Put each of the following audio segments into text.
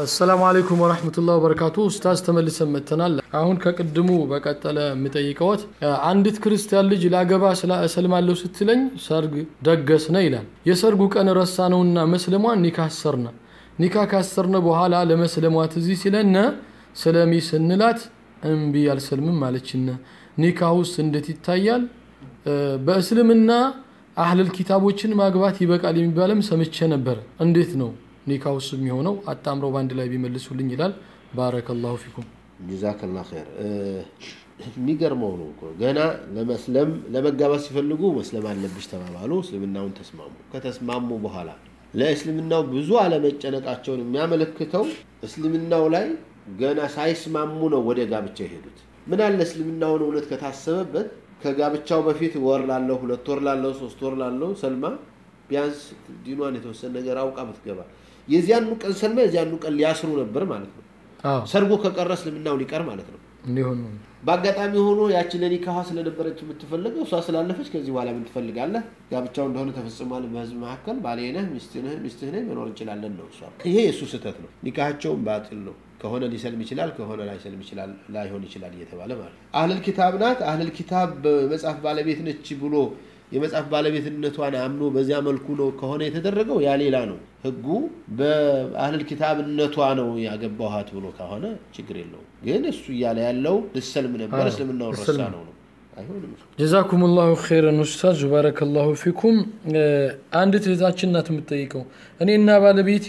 አሰላሙ አለይኩም ወረህመቱላህ ወበረካቱ። ኡስታዝ ተመልሰን መጥተናል። አሁን ከቅድሙ በቀጠለ የምጠይቀዎት አንዲት ክርስቲያን ልጅ ላገባ እሰልማለሁ ስትለኝ ሰርግ ደገስነ ይላል። የሰርጉ ቀን ረሳ ነውና መስለሟን ኒካ አሰርነ። ኒካ ካሰርነ በኋላ ለመስለሟ ትዝ ሲለነ ስለሚ ስንላት እምቢ አልሰልምም አለችነ። ኒካ ውስጥ እንዴት ይታያል? በእስልምና አህለል ኪታቦችን ማግባት ይበቃል የሚባልም ሰምቼ ነበር። እንዴት ነው ኒካ ውስጥ የሚሆነው? አጣምረው በአንድ ላይ ቢመልሱልኝ ይላል። ባረከላሁ ፊኩም። ጀዛከላ ኸይር። የሚገርመው ነው እኮ ገና ለመስለም ለመጋባት ሲፈልጉ መስለም አለብሽ ተባባሉ። እስልምናውን ተስማሙ። ከተስማሙ በኋላ ለእስልምናው ብዙ አለመጨነቃቸውን የሚያመለክተው እስልምናው ላይ ገና ሳይስማሙ ነው ወደ ጋብቻ የሄዱት። ምን አለ እስልምናውን እውነት ከታሰበበት ከጋብቻው በፊት ወር ላለው ሁለት ወር ላለው ሶስት ወር ላለው ሰልማ ቢያንስ ዲኗን የተወሰነ ነገር አውቃ ብትገባ የዚያኑ ቀን ሰልማ የዚያኑ ቀን ሊያስሩ ነበር ማለት ነው። ሰርጎ ከቀረ እስልምናው ሊቀር ማለት ነው። እንዲሆን በአጋጣሚ ሆኖ ያችን ለኒካዋ ስለነበረች የምትፈልገው እሷ ስላለፈች ከዚህ በኋላ ምን ትፈልጋለህ? ጋብቻው እንደሆነ ተፈጽሟል። በህዝብ መካከል ባሌ ነህ፣ ሚስትህ ነህ፣ መኖር እንችላለን ነው እሷ። ይሄ የእሱ ስህተት ነው። ኒካቸውን ባጢል ነው። ከሆነ ሊሰልም ይችላል፣ ከሆነ ላይሰልም ይችላል፣ ላይሆን ይችላል እየተባለ ማለት ነው። አህለል ኪታብ ናት፣ አህለል ኪታብ በመጽሐፍ ባለቤት ነች ብሎ የመጽሐፍ ባለቤትነቷን አምኖ በዚያ መልኩ ነው ከሆነ የተደረገው ያ ሌላ ነው። ህጉ በአህለል ኪታብነቷ ነው ያገባኋት ብሎ ከሆነ ችግር የለውም። ግን እሱ እያለ ያለው ልሰልም ነበር እስልምናውን ረሳ ነው ነው አይሆንም። ጀዛኩም ላሁ ኸይረን ኡስታዝ ባረከላሁ ፊኩም። አንዲት እህታችን ናት የምትጠይቀው እኔና ባለቤቴ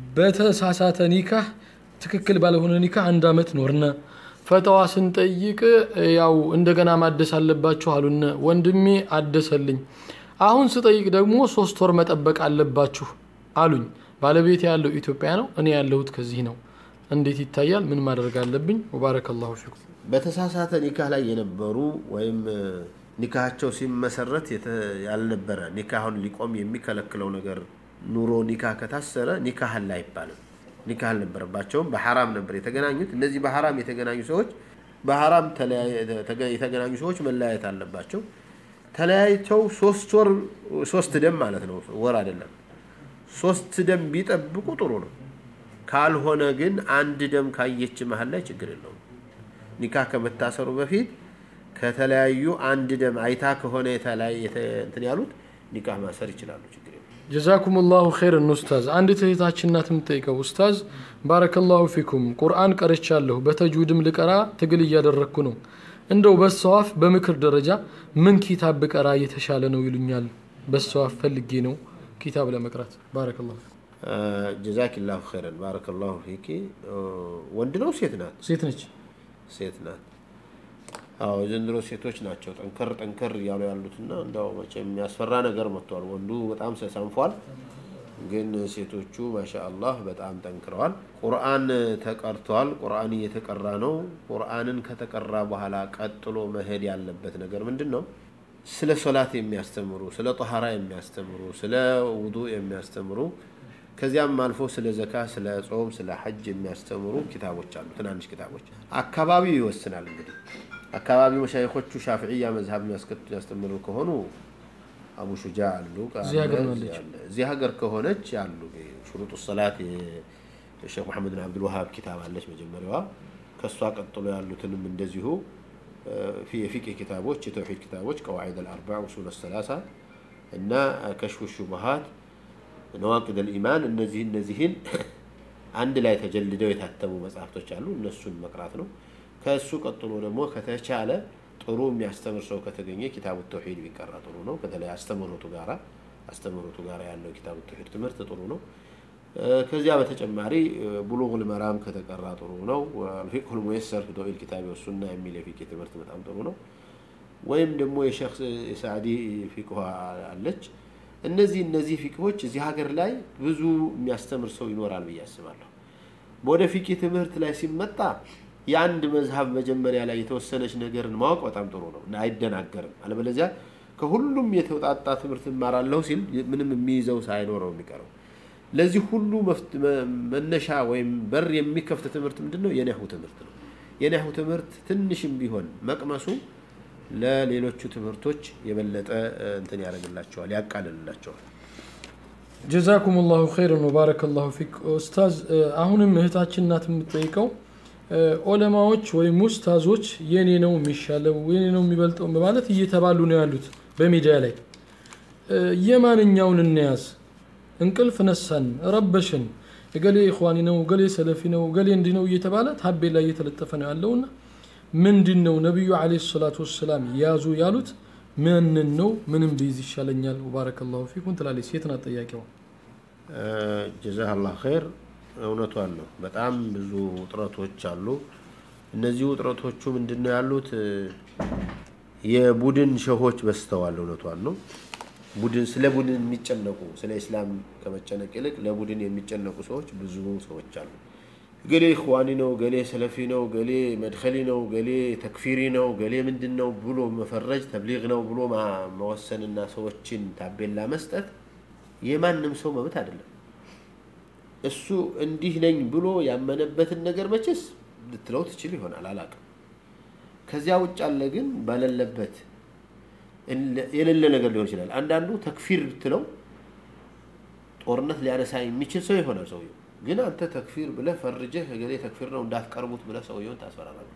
በተሳሳተ ኒካህ ትክክል ባለሆነ ኒካህ አንድ አመት ኖርነ። ፈተዋ ስንጠይቅ ያው እንደገና ማደስ አለባችሁ አሉነ። ወንድሜ አደሰልኝ። አሁን ስጠይቅ ደግሞ ሶስት ወር መጠበቅ አለባችሁ አሉኝ። ባለቤቴ ያለው ኢትዮጵያ ነው፣ እኔ ያለሁት ከዚህ ነው። እንዴት ይታያል? ምን ማድረግ አለብኝ? ወባረከላሁ ፊኩም። በተሳሳተ ኒካህ ላይ የነበሩ ወይም ኒካሃቸው ሲመሰረት ያልነበረ ኒካሁን ሊቆም የሚከለክለው ነገር ኑሮ ኒካህ ከታሰረ ኒካህ አለ አይባልም። ኒካህ አልነበረባቸውም። በሐራም ነበር የተገናኙት። እነዚህ በሐራም የተገናኙ ሰዎች በሐራም የተገናኙ ሰዎች መለያየት አለባቸው። ተለያይተው ሶስት ወር ሶስት ደም ማለት ነው፣ ወር አይደለም። ሶስት ደም ቢጠብቁ ጥሩ ነው። ካልሆነ ግን አንድ ደም ካየች መሀል ላይ ችግር የለውም። ኒካህ ከመታሰሩ በፊት ከተለያዩ አንድ ደም አይታ ከሆነ እንትን ያሉት ኒካህ ማሰር ይችላሉ። ችግር የለውም። ጀዛኩም ላሁ ኸይረን ኡስታዝ። አንዲት እህታችን ናት የምትጠይቀው ኡስታዝ ባረከላሁ ፊኩም ቁርአን ቀርቻለሁ፣ በተጅዊድም ልቀራ ትግል እያደረግኩ ነው። እንደው በሰዋፍ በምክር ደረጃ ምን ኪታብ ብቀራ እየተሻለ ነው ይሉኛል። በሰዋፍ ፈልጌ ነው ኪታብ ለመቅራት። ባረከላሁ ጀዛኪላሁ ኸይረን ባረከላሁ ፊኪ። ወንድ ነው ሴት ናት? ሴት ነች። ሴት ናት። አዎ የዘንድሮ ሴቶች ናቸው ጠንከር ጠንከር እያሉ ያሉትና እንደው መቼም የሚያስፈራ ነገር መጥቷል። ወንዱ በጣም ሰንፏል፣ ግን ሴቶቹ ማሻአላህ በጣም ጠንክረዋል። ቁርአን ተቀርቷል። ቁርአን እየተቀራ ነው። ቁርአንን ከተቀራ በኋላ ቀጥሎ መሄድ ያለበት ነገር ምንድን ነው? ስለ ሶላት የሚያስተምሩ፣ ስለ ጠሃራ የሚያስተምሩ፣ ስለ ውዱእ የሚያስተምሩ ከዚያም አልፎ ስለ ዘካ፣ ስለ ጾም፣ ስለ ሐጅ የሚያስተምሩ ኪታቦች አሉ። ትናንሽ ኪታቦች አካባቢው ይወስናል እንግዲህ አካባቢ መሻይኮቹ ሻፍዕያ መዝሀብ የሚያስተምሩ ከሆኑ አቡ ሹጃ አሉ። እዚህ ሀገር ከሆነች አሉ ሹሩጡ ሰላት የሼክ መሐመድ ብን አብዱልዋሃብ ኪታብ አለች መጀመሪያዋ። ከእሷ ቀጥሎ ያሉትንም እንደዚሁ የፊቅህ ኪታቦች፣ የተውሒድ ኪታቦች ቀዋዒድ አልአርባ፣ ኡሱል ሰላሳ እና ከሽፉ ሹቡሃት፣ ነዋቂድ አልኢማን እነዚህ እነዚህን አንድ ላይ ተጀልደው የታተሙ መጽሐፍቶች አሉ። እነሱን መቅራት ነው። ከእሱ ቀጥሎ ደግሞ ከተቻለ ጥሩ የሚያስተምር ሰው ከተገኘ ኪታቡ ተውሂድ ቢቀራ ጥሩ ነው። በተለይ አስተምህሮቱ ጋራ አስተምህሮቱ ጋራ ያለው ኪታቡ ተውሂድ ትምህርት ጥሩ ነው። ከዚያ በተጨማሪ ቡሉጉል መራም ከተቀራ ጥሩ ነው። ፊቅሁል ሙየሰር ፊ ዶኢል ኪታቢ ወሱና የሚል የፊቅ ትምህርት በጣም ጥሩ ነው። ወይም ደግሞ የሼክ የሳዕዲ ፊቅህ አለች። እነዚህ እነዚህ ፊቅሆች እዚህ ሀገር ላይ ብዙ የሚያስተምር ሰው ይኖራል ብዬ አስባለሁ። ወደ ፊቅ ትምህርት ላይ ሲመጣ የአንድ መዝሀብ መጀመሪያ ላይ የተወሰነች ነገርን ማወቅ በጣም ጥሩ ነው እና አይደናገርም። አለበለዚያ ከሁሉም የተውጣጣ ትምህርት እማራለሁ ሲል ምንም የሚይዘው ሳይኖረው የሚቀረው። ለዚህ ሁሉ መነሻ ወይም በር የሚከፍት ትምህርት ምንድን ነው? የነህው ትምህርት ነው። የነህው ትምህርት ትንሽም ቢሆን መቅመሱ ለሌሎቹ ትምህርቶች የበለጠ እንትን ያደርግላቸዋል፣ ያቃልልላቸዋል። ጀዛኩም ላሁ ኸይረን ወባረከ ላሁ ፊክ ኡስታዝ አሁንም እህታችን ናት የምትጠይቀው ኦለማዎች ወይም ኡስታዞች የኔ ነው የሚሻለው የኔ ነው የሚበልጠው በማለት እየተባሉ ነው ያሉት በሚዲያ ላይ የማንኛውን እንያዝ እንቅልፍ ነሳን ረበሽን እገሌ ኢኽዋኒ ነው እገሌ ሰለፊ ነው እገሌ እንዲህ ነው እየተባለ ታቤላ እየተለጠፈ ነው ያለውና ምንድን ነው ነቢዩ አለይሂ ሰላቱ ወሰላም ያዙ ያሉት ምንን ነው ምንም ቢይዝ ይሻለኛል ወባረከላሁ ፊኩም ትላለች ሴት ናት ጠያቂዋ ጀዛህ ኸይር እውነቷን ነው በጣም ብዙ ውጥረቶች አሉ እነዚህ ውጥረቶቹ ምንድን ነው ያሉት የቡድን ሸሆች በስተዋል እውነቷን ነው ቡድን ስለ ቡድን የሚጨነቁ ስለ ኢስላም ከመጨነቅ ይልቅ ለቡድን የሚጨነቁ ሰዎች ብዙ ሰዎች አሉ ገሌ ኢኽዋኒ ነው ገሌ ሰለፊ ነው ገሌ መድኸሊ ነው ገሌ ተክፊሪ ነው ገሌ ምንድን ነው ብሎ መፈረጅ ተብሊግ ነው ብሎ መወሰንና ሰዎችን ታቤላ መስጠት የማንም ሰው መብት አይደለም እሱ እንዲህ ነኝ ብሎ ያመነበትን ነገር መቼስ ልትለው ትችል ይሆናል አላቅም ከዚያ ውጭ አለ ግን ባለለበት የሌለ ነገር ሊሆን ይችላል አንዳንዱ ተክፊር ብትለው ጦርነት ሊያነሳ የሚችል ሰው ይሆናል ሰውየው ግን አንተ ተክፊር ብለህ ፈርጀህ እገሌ ተክፊር ነው እንዳትቀርቡት ብለህ ሰውየውን ታስፈራራለህ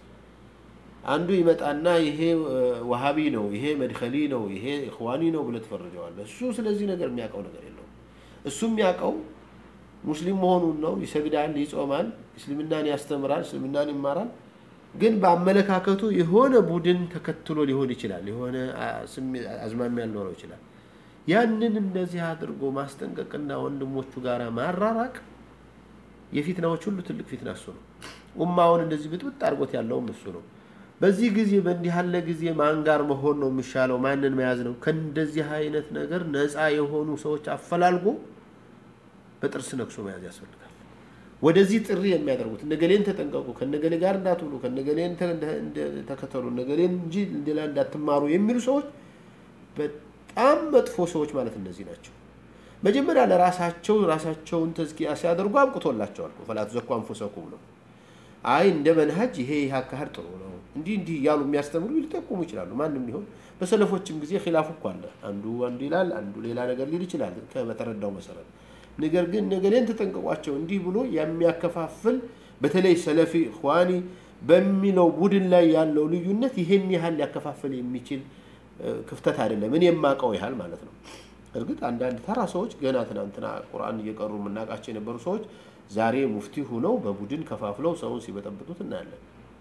አንዱ ይመጣና ይሄ ወሃቢ ነው ይሄ መድኸሊ ነው ይሄ ኢኽዋኒ ነው ብለህ ትፈርጀዋለህ እሱ ስለዚህ ነገር የሚያውቀው ነገር የለውም እሱ የሚያውቀው ሙስሊም መሆኑን ነው ይሰግዳል ይጾማል እስልምናን ያስተምራል እስልምናን ይማራል ግን በአመለካከቱ የሆነ ቡድን ተከትሎ ሊሆን ይችላል የሆነ አዝማሚያ ሊኖረው ይችላል ያንን እንደዚህ አድርጎ ማስጠንቀቅና ወንድሞቹ ጋር ማራራቅ የፊትናዎች ሁሉ ትልቅ ፊትና እሱ ነው ኡማውን እንደዚህ ብጥብጥ አድርጎት ያለውም እሱ ነው በዚህ ጊዜ በእንዲህ ያለ ጊዜ ማን ጋር መሆን ነው የሚሻለው ማንን መያዝ ነው ከእንደዚህ አይነት ነገር ነፃ የሆኑ ሰዎች አፈላልጎ በጥርስ ነክሶ መያዝ ያስፈልጋል ወደዚህ ጥሪ የሚያደርጉት እነገሌን ተጠንቀቁ ከነገሌ ጋር እንዳትውሉ ከነገሌን ተከተሉ እነገሌን እንጂ ሌላ እንዳትማሩ የሚሉ ሰዎች በጣም መጥፎ ሰዎች ማለት እነዚህ ናቸው መጀመሪያ ለራሳቸው ራሳቸውን ተዝኪያ ሲያደርጉ አብቅቶላቸዋል ፈላ ትዘኩ አንፉሰኩም ነው አይ እንደ መንሀጅ ይሄ ይህ አካሄድ ጥሩ ነው እንዲህ እንዲህ እያሉ የሚያስተምሩ ሊጠቁሙ ይችላሉ ማንም ሊሆን በሰለፎችም ጊዜ ኪላፍ እኮ አለ አንዱ አንዱ ይላል አንዱ ሌላ ነገር ሊል ይችላል በተረዳው መሰረት ነገር ግን ነገሌን ተጠንቀቋቸው እንዲህ ብሎ የሚያከፋፍል በተለይ ሰለፊ ኢኽዋኒ በሚለው ቡድን ላይ ያለው ልዩነት ይሄን ያህል ሊያከፋፍል የሚችል ክፍተት አይደለም እኔ የማውቀው ያህል ማለት ነው እርግጥ አንዳንድ ተራ ሰዎች ገና ትናንትና ቁርአን እየቀሩ የምናውቃቸው የነበሩ ሰዎች ዛሬ ሙፍቲ ሁነው በቡድን ከፋፍለው ሰውን ሲበጠብጡት እናያለን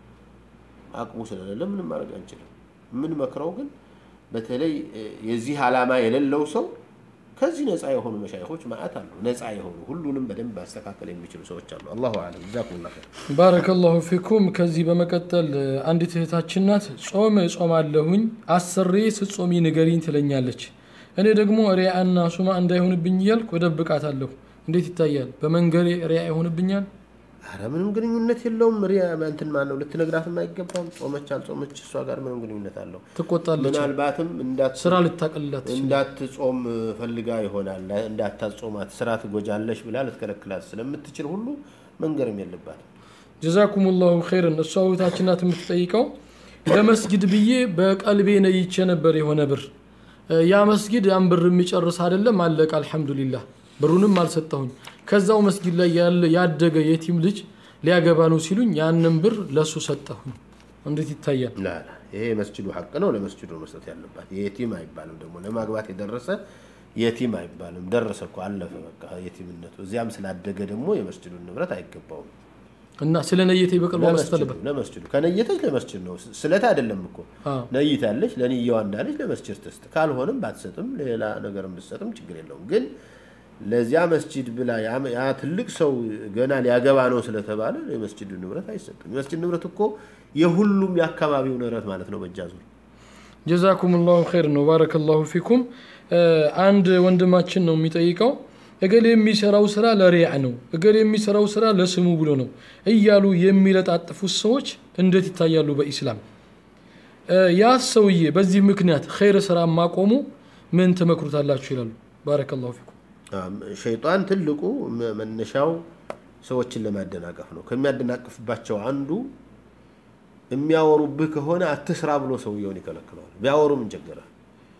አቅሙ ስለሌለ ምንም ማድረግ አንችልም የምንመክረው ግን በተለይ የዚህ ዓላማ የሌለው ሰው ከዚህ ነፃ የሆኑ መሻይኮች ማአት አሉ ነፃ የሆኑ ሁሉንም በደንብ ማስተካከል የሚችሉ ሰዎች አሉ አላሁ አለም ጀዛኩሙላህ ኸይር ባረከላሁ ፊኩም ከዚህ በመቀጠል አንዲት እህታችን ናት ጾም እጾማለሁኝ አስሬ ስጾሚ ንገሪኝ ትለኛለች እኔ ደግሞ ሪያና ሱማ እንዳይሆንብኝ እያልኩ እደብቃታለሁ እንዴት ይታያል በመንገሬ ሪያ ይሆንብኛል አረ ምንም ግንኙነት የለውም ሪያ እንትን ማን ነው ልትነግራትም አይገባም ጾመች አልጾመች እሷ ጋር ምንም ግንኙነት አለው ትቆጣለች ምናልባትም እንዳት ስራ ልታቀልላት እንዳትጾም ፈልጋ ይሆናል እንዳታጾማት ስራ ትጎጃለሽ ብላ ልትከለክላት ስለምትችል ሁሉ መንገርም የለባትም ጀዛኩም ላሁ ኸይርን እሷ እህታችን ናት የምትጠይቀው ለመስጊድ ብዬ በቀልቤ ነይቼ ነበር የሆነ ብር ያ መስጊድ ያን ብር የሚጨርስ አይደለም አለቀ አልሐምዱሊላህ ብሩንም አልሰጠሁኝ ከዛው መስጊድ ላይ ያለ ያደገ የቲም ልጅ ሊያገባ ነው ሲሉኝ ያንን ብር ለሱ ሰጠሁኝ እንዴት ይታያል ላላ ይሄ የመስጅዱ ሀቅ ነው ለመስጅዱ መስጠት ያለባት የቲም አይባልም ደግሞ ለማግባት የደረሰ የቲም አይባልም ደረሰ እኮ አለፈ በቃ የቲምነቱ እዚያም ስላደገ ደግሞ የመስጅዱን ንብረት አይገባውም እና ስለ ነየቴ በቅርቡ መስጠት አለበት ለመስጅዱ ከነየተች ለመስጅድ ነው ስለት አይደለም እኮ አዎ። ነይታለች ለንየዋ እንዳለች ለመስጅድ ትስጥ ካልሆነም ባትሰጥም ሌላ ነገርም ብትሰጥም ችግር የለውም ግን ለዚያ መስጅድ ብላ ያ- ያ ትልቅ ሰው ገና ሊያገባ ነው ስለተባለ የመስጅዱ ንብረት አይሰጥም የመስጅድ ንብረት እኮ የሁሉም የአካባቢው ንብረት ማለት ነው በእጃ ዙር ጀዛኩም ላሁ ኸይር ነው ባረከላሁ ፊኩም አንድ ወንድማችን ነው የሚጠይቀው እገሌ የሚሰራው ስራ ለሪያ ነው እገሌ የሚሰራው ስራ ለስሙ ብሎ ነው እያሉ የሚለጣጥፉት ሰዎች እንዴት ይታያሉ በኢስላም እ፣ ያ ሰውዬ በዚህ ምክንያት ኸይር ስራ ማቆሙ ምን ትመክሩታላችሁ ይላሉ ባረከላሁ ፊኩም አም፣ ሸይጣን ትልቁ መ- መነሻው ሰዎችን ለማደናቀፍ ነው ከሚያደናቅፍባቸው አንዱ የሚያወሩብህ ከሆነ አትስራ ብሎ ሰውየውን ይከለክለዋል ቢያወሩ ምን ቸገረ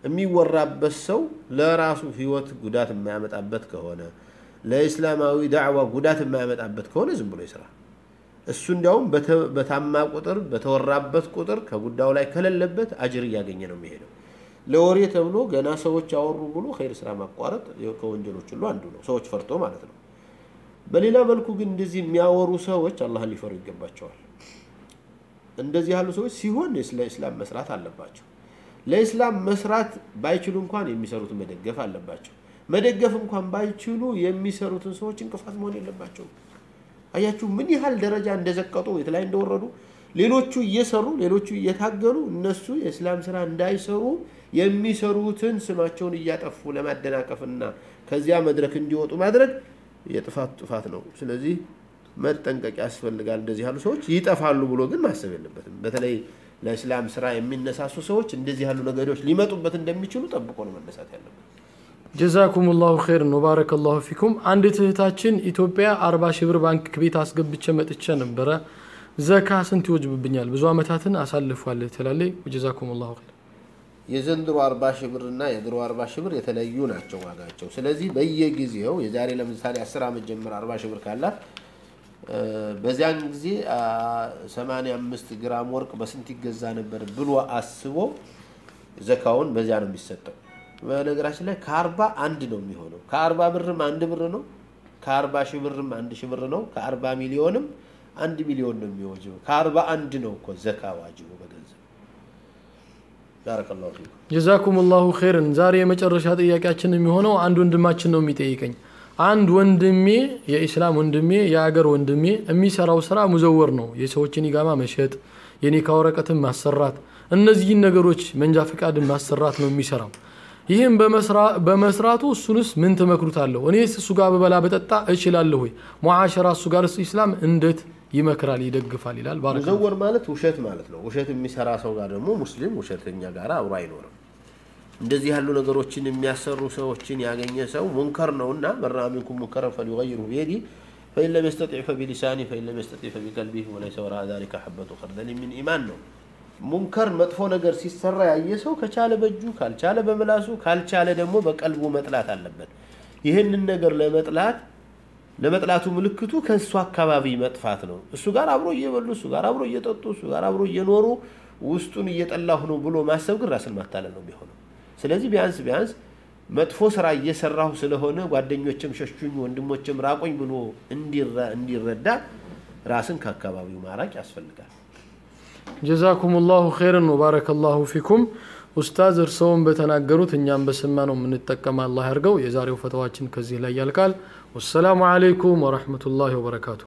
የሚወራበት ሰው ለራሱ ህይወት ጉዳት የማያመጣበት ከሆነ ለእስላማዊ ዳዕዋ ጉዳት የማያመጣበት ከሆነ ዝም ብሎ ይስራ። እሱ እንዲያውም በታማ ቁጥር በተወራበት ቁጥር ከጉዳዩ ላይ ከሌለበት አጅር እያገኘ ነው የሚሄደው። ለወሬ ተብሎ ገና ሰዎች አወሩ ብሎ ኸይር ስራ ማቋረጥ ከወንጀሎች ሁሉ አንዱ ነው፣ ሰዎች ፈርቶ ማለት ነው። በሌላ መልኩ ግን እንደዚህ የሚያወሩ ሰዎች አላህን ሊፈሩ ይገባቸዋል። እንደዚህ ያሉ ሰዎች ሲሆን ለኢስላም መስራት አለባቸው። ለኢስላም መስራት ባይችሉ እንኳን የሚሰሩትን መደገፍ አለባቸው። መደገፍ እንኳን ባይችሉ የሚሰሩትን ሰዎች እንቅፋት መሆን የለባቸውም። አያችሁ ምን ያህል ደረጃ እንደዘቀጡ የት ላይ እንደወረዱ። ሌሎቹ እየሰሩ ሌሎቹ እየታገሉ እነሱ የእስላም ስራ እንዳይሰሩ የሚሰሩትን ስማቸውን እያጠፉ ለማደናቀፍና ከዚያ መድረክ እንዲወጡ ማድረግ የጥፋት ጥፋት ነው። ስለዚህ መጠንቀቅ ያስፈልጋል። እንደዚህ ያሉ ሰዎች ይጠፋሉ ብሎ ግን ማሰብ የለበትም። በተለይ ለእስላም ስራ የሚነሳሱ ሰዎች እንደዚህ ያሉ ነገሮች ሊመጡበት እንደሚችሉ ጠብቆ ነው መነሳት ያለበት። ጀዛኩም ላሁ ኸይር ነው። ባረከላሁ ፊኩም። አንዲት እህታችን ኢትዮጵያ አርባ ሺህ ብር ባንክ ቤት አስገብቼ መጥቼ ነበረ። ዘካ ስንት ይወጅብብኛል? ብዙ አመታትን አሳልፏል ትላለች። ጀዛኩም ላሁ ኸይር። የዘንድሮ አርባ ሺህ ብር እና የድሮ አርባ ሺህ ብር የተለያዩ ናቸው ዋጋቸው። ስለዚህ በየጊዜው የዛሬ ለምሳሌ አስር ዓመት ጀምር አርባ ሺህ ብር ካላት በዚያን ጊዜ 85 ግራም ወርቅ በስንት ይገዛ ነበር ብሎ አስቦ ዘካውን በዚያ ነው የሚሰጠው። በነገራችን ላይ ከአርባ አንድ ነው የሚሆነው። ከአርባ ብርም አንድ ብር ነው። ከአርባ ሺህ ብርም አንድ ሺህ ብር ነው። ከአርባ ሚሊዮንም አንድ ሚሊዮን ነው የሚወጅበው። ከአርባ አንድ ነው እኮ ዘካ ዋጅቡ በገንዘብ። ባረከላሁ ፊኩም። ጀዛኩም ላሁ ኸይርን። ዛሬ የመጨረሻ ጥያቄያችን የሚሆነው አንድ ወንድማችን ነው የሚጠይቀኝ አንድ ወንድሜ የኢስላም ወንድሜ የአገር ወንድሜ የሚሰራው ስራ ሙዘወር ነው። የሰዎችን ኢቃማ መሸጥ፣ የኒካ ወረቀትን ማሰራት፣ እነዚህን ነገሮች መንጃ ፈቃድን ማሰራት ነው የሚሰራው። ይህም በመስራቱ እሱንስ ምን ትመክሩታለሁ? እኔስ እሱ ጋር በበላ በጠጣ እችላለሁ ወይ? ሙዓሸራ እሱ ጋር ኢስላም እንዴት ይመክራል ይደግፋል? ይላል። ባረከ ሙዘወር ማለት ውሸት ማለት ነው። ውሸት የሚሰራ ሰው ጋር ደግሞ ሙስሊም ውሸተኛ ጋር አብሮ አይኖርም። እንደዚህ ያሉ ነገሮችን የሚያሰሩ ሰዎችን ያገኘ ሰው ሙንከር ነውና መራ ሚንኩም ሙንከረ ፈሊገይሩ ቢየዲ ፈኢን ለም የስተጢዕ ፈቢሊሳኒ ፈኢን ለም የስተጢዕ ፈቢቀልቢህ ወለይሰ ወራአ ዛሊከ ሐበቱ ኸርደል ሚን ኢማን ነው። ሙንከር መጥፎ ነገር ሲሰራ ያየ ሰው ከቻለ በእጁ ካልቻለ በምላሱ ካልቻለ ደግሞ በቀልቡ መጥላት አለበት። ይህንን ነገር ለመጥላት ለመጥላቱ ምልክቱ ከእሱ አካባቢ መጥፋት ነው። እሱ ጋር አብሮ እየበሉ እሱ ጋር አብሮ እየጠጡ እሱ ጋር አብሮ እየኖሩ ውስጡን እየጠላሁ ነው ብሎ ማሰብ ግን ራስን ማታለል ነው የሚሆነው። ስለዚህ ቢያንስ ቢያንስ መጥፎ ስራ እየሰራሁ ስለሆነ ጓደኞችም ሸሹኝ፣ ወንድሞችም ራቆኝ ብሎ እንዲረዳ ራስን ከአካባቢው ማራቅ ያስፈልጋል። ጀዛኩም ላሁ ኸይርን ወባረከላሁ ፊኩም። ኡስታዝ እርስዎም በተናገሩት እኛም በሰማ ነው የምንጠቀም አላህ ያርገው። የዛሬው ፈተዋችን ከዚህ ላይ ያልቃል። ወሰላሙ አለይኩም ወረሕመቱላሂ ወበረካቱ።